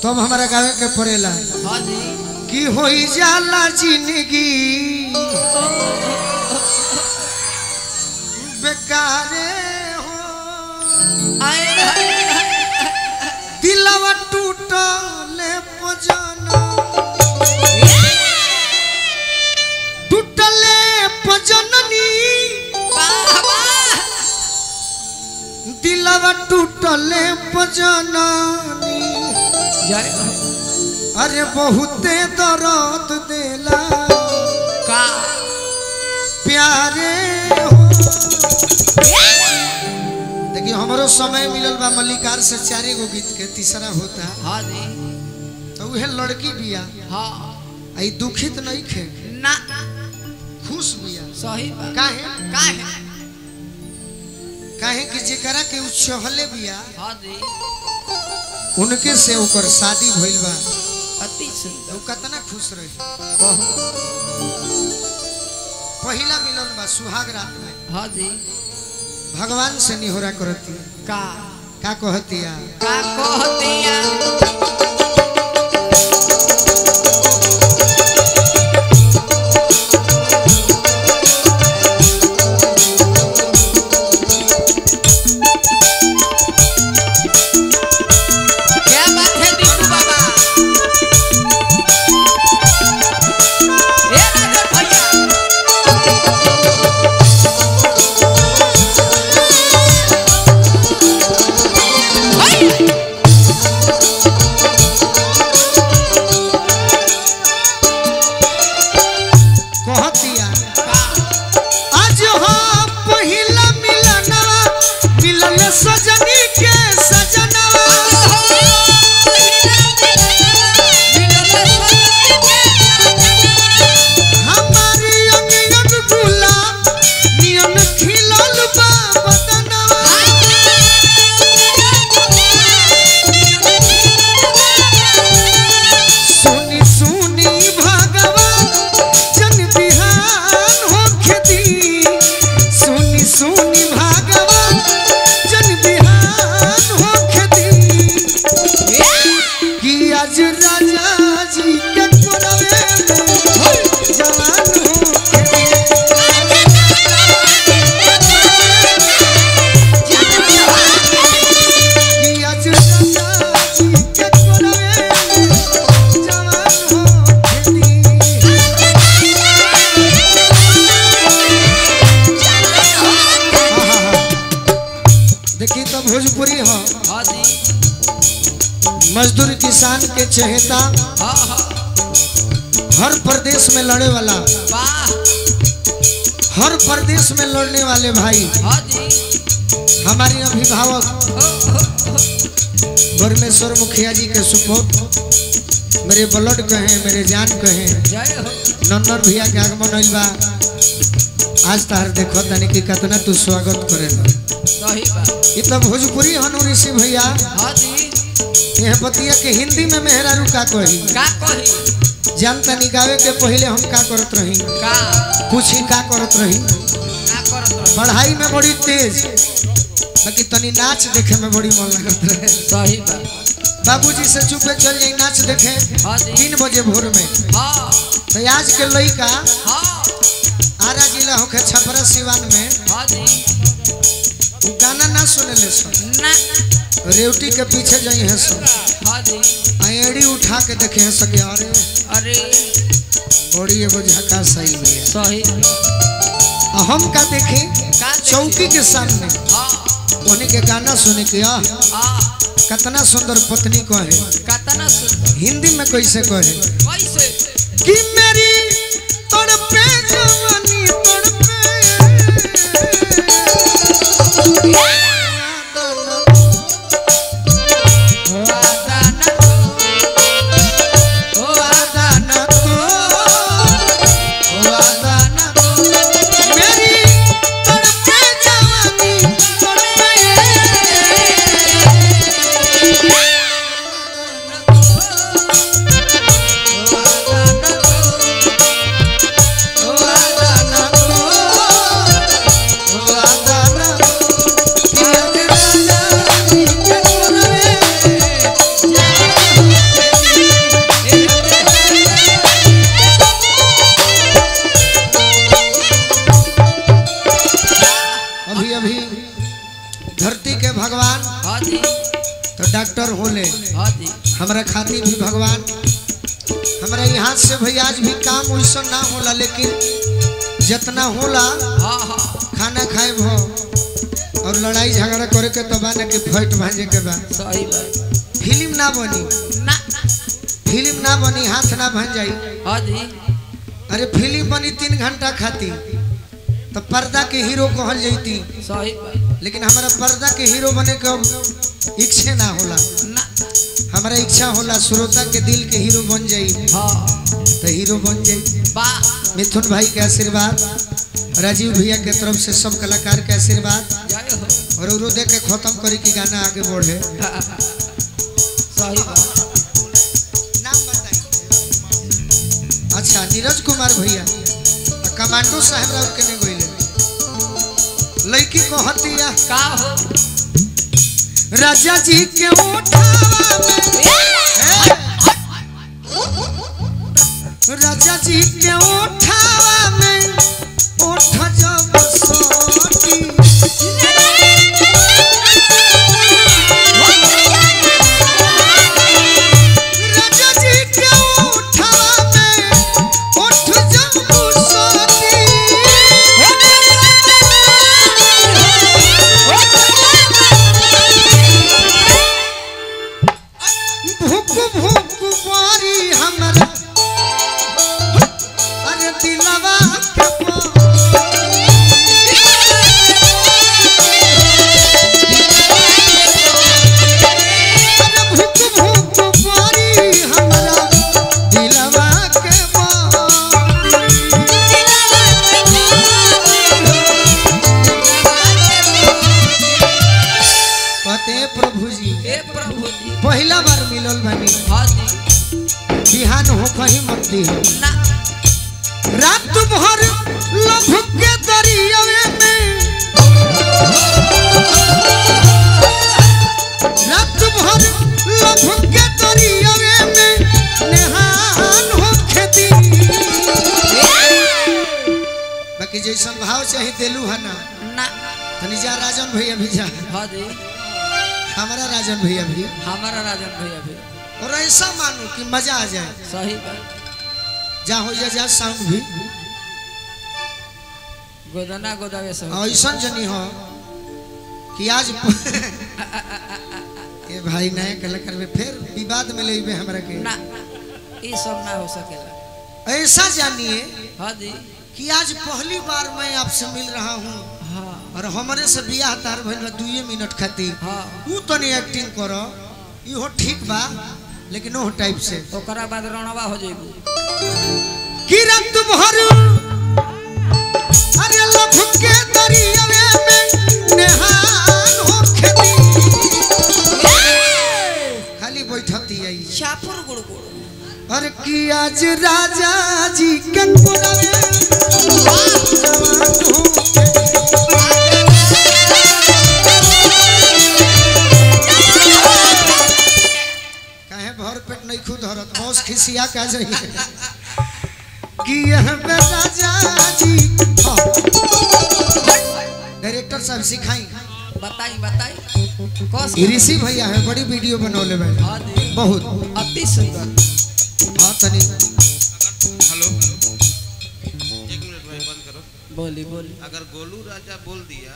तब हमारा गावे के पड़ेला हाँ जी कि होई जाला जिंदगी बेकारे हो आए हाय दिलवा टूटले पजना टूटले पजननी वाह वाह दिलवा टूटले पजननी जय हो। अरे बहुते दर्द देला का प्यारे हो देखिए हमारो समय मिलल बा मल्लिकार से चारे गो गीत के तीसरा होता हाँ जी तो उहे लड़की बिया हाँ आई दुखित नहीं खे ना खुश बिया सही बात काहे का है काहे कि जेकरा के उछहले बिया हाँ जी उनके से ओकर शादी भइल बा अति तो सुंदर उ कितना खुश रही बहुत पहिला मिलन बा सुहाग रात में हाँ जी भगवान से निहोरा करती का का कहतिया का कहतिया क्या बात है दीपू बाबा ए राजन भैया कहतिया आज हो पहिला मिलनवा मिलन सजनी के सजनवा हमारी अंग अंग गुलाब नियन खिलल बा बदनवा सुनी सुनी भगवान जन बिहान होखे दी सुनी सुनी भगवान जन बिहान होखे दी कि आज राजा जी के कोरवे में जवान होखे दी कि आज राजा जी के कोरवे में जवान होखे दी देखिए तो भोजपुरी हो हाँ जी मजदूर किसान के चहेता हाँ हाँ हर प्रदेश में लड़े वाला वाह हर प्रदेश में लड़ने वाले भाई हाँ जी हमारे अभिभावक हो हो परमेश्वर मुखिया जी के सुपुत्र मेरे ब्लड कहे मेरे जान कहे जय हो नन्नर भैया के आगमन होइल बा आज तार देखो तनी कि कितना तू स्वागत करेला सही बात ये तो भोजपुरी हनु ऋषि भैया हाँ जी यह बतिया के हिंदी में मेहरारू का कही का कही जान तनी गावे के पहले हम का करत रही का कुछ ही का करत रही का करत रहो पढ़ाई में बड़ी तेज बाकी तनी नाच देखे में बड़ी मन लगत रहे सही बात बाबूजी से चुपे चल जाई नाच देखे हाँ जी तीन बजे भोर में हाँ तो आज के लड़का हाँ आरा जिला होके छपरा सिवान में हाँ जी उ गाना ना सुने ले सन ना रेवटी के पीछे जाई है सन हाँ जी एड़ी उठा के देखे हैं सके अरे अरे बड़ी एगो झका सही है सही आ हम का देखे का देखी? चौकी के सामने हाँ उन्हीं के गाना सुने के आ हाँ कितना सुंदर पत्नी कहे कतना सुंदर हिंदी में कैसे कहे कैसे कि मेरी तड़पे जवानी तड़पे वादा न हो वादा न वादा न मेरी तड़पे जवानी वादा न हाँ जी हमरा खातिर भी भगवान हमरा यहाँ से भाई आज भी काम वैसा ना होला लेकिन जितना होला हाँ हाँ खाना खाए भो और लड़ाई झगड़ा करे के तो बा ना कि फाइट भांजे के बा सही बात फिल्म ना बनी ना फिल्म ना बनी हाथ ना भांज जाई हाँ जी अरे फिल्म बनी तीन घंटा खातिर तो पर्दा के हीरो कहल जैती सही बात लेकिन हमारा पर्दा के हीरो बने के अब इच्छे ना होला ना हमारा इच्छा होला श्रोता के दिल के हीरो बन जाई हाँ तो हीरो बन जाई बा मिथुन भाई के आशीर्वाद राजीव भैया के तरफ से सब कलाकार के आशीर्वाद जय हो और उरो दे के खत्म करे की गाना आगे बढ़े सही बात नाम बताइए अच्छा नीरज कुमार भैया आ कमांडो साहब राव के ने गोइले लड़की को हतिया का हो राजा जी के उठावा में राजा जी के उठावा में उठ जब सोती राजा जी के उठावा में उठ जब सोती भूख भूख बारी हमरा अरे दिलवा के अरे भूख भूख बारी हमरा दिलवा के कहते हैं प्रभु जी हे प्रभु जी पहला बार मिलल बनी हाँ जी बिहान हो कहीं मत दी ना रात भर लभ के दरियावे में रात भर लभ के दरियावे में नेहान हो खेती बाकी जैसन भाव चाहे देलू है ना ना तनी जा राजन भैया भी जा हाँ जी हमारा राजन भैया भी हमारा राजन भैया भी और ऐसा मानो कि मजा आ जाए सही बात जा हो जा जा साउंड भी गोदना गोदावे सब ऐसा जनी हो कि आज ये भाई नया कलाकार में फिर विवाद में ले हमरा के ना ये सब ना हो सकेला ऐसा जानिए हाँ जी कि आज पहली बार मैं आपसे मिल रहा हूँ हाँ और हमारे से बियाह तार भइल बा दुए मिनट खातिर हाँ ऊ तनी एक्टिंग करो इहो ठीक बा लेकिन ओह टाइप से ओकरा बाद रणवा हो जाइबू कि रात भर अरे लभ के दरियावे में नेहान हो खेती खाली बैठती आई शापुर गुड़ गुड़ और कि आज राजा जी के पुरवे जवान हो के काहे भर पेट नहीं खुद हरत मौस खिसिया का जाइए कि यह पे राजा जी हाँ। डायरेक्टर साहब सिखाई बताई बताई कस ई ऋषि भैया है बड़ी वीडियो बनौले बैठे हाँ जी बहुत अति सुंदर हाँ तनी हेलो एक मिनट भाई बंद करो बोली बोली अगर गोलू राजा बोल दिया